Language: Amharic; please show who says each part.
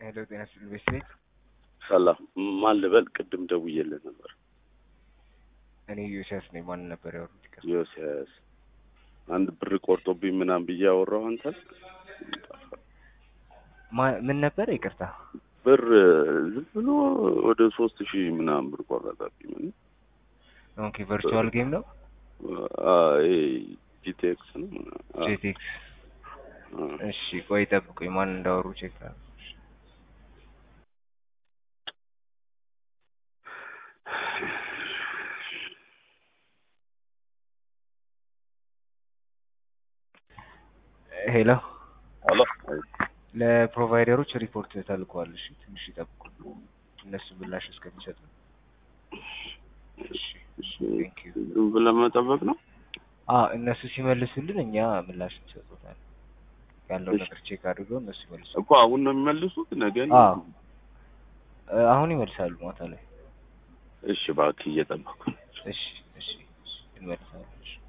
Speaker 1: ሄሎ ጤና ይስጥልኝ ቤተሰቤት
Speaker 2: ሰላም ማን ልበል? ቅድም ደውዬልህ ነበር።
Speaker 1: እኔ ዮሲያስ ነኝ። ማን ነበር ያወሩት? ይቅርታ።
Speaker 2: ዮሲያስ አንድ ብር ቆርጦብኝ ምናምን ብዬ ያወራው አንተን
Speaker 1: ማ- ምን ነበር? ይቅርታ።
Speaker 2: ብር ዝም ብሎ ወደ ሶስት ሺህ ምናምን ብር ቆረጠብኝ። ምን
Speaker 1: ኦኬ ቨርቹዋል ጌም ነው
Speaker 2: ጂቴክስ ነው ምናምን። አ-
Speaker 1: ጄቴክስ።
Speaker 2: አ።
Speaker 1: እሺ ቆይ ጠብቁኝ፣ ማን እንዳወሩ ቼክ ላድርግ። ሄሎ
Speaker 2: ሄሎ
Speaker 1: ለፕሮቫይደሮች ሪፖርት ተልኳል። እሺ ትንሽ ይጠብቁ፣ እነሱ ምላሽ እስከሚሰጡ። እሺ እሺ ቴንክ ዩ።
Speaker 2: ዝም ብለህ መጠበቅ ነው።
Speaker 1: አዎ እነሱ ሲመልሱልን እኛ ምላሽ እንሰጡታለን። ያለው
Speaker 2: እሺ።
Speaker 1: ነገር ቼክ አድርገው እነሱ ይመልሱ።
Speaker 2: እኮ አሁን ነው የሚመልሱት ነገ ነው?
Speaker 1: አዎ እ፣ አሁን ይመልሳሉ ማታ ላይ።
Speaker 2: እሺ እባክህ እየጠበኩ ነው።
Speaker 1: እሺ እሺ እሺ እንመልሳለን። እሺ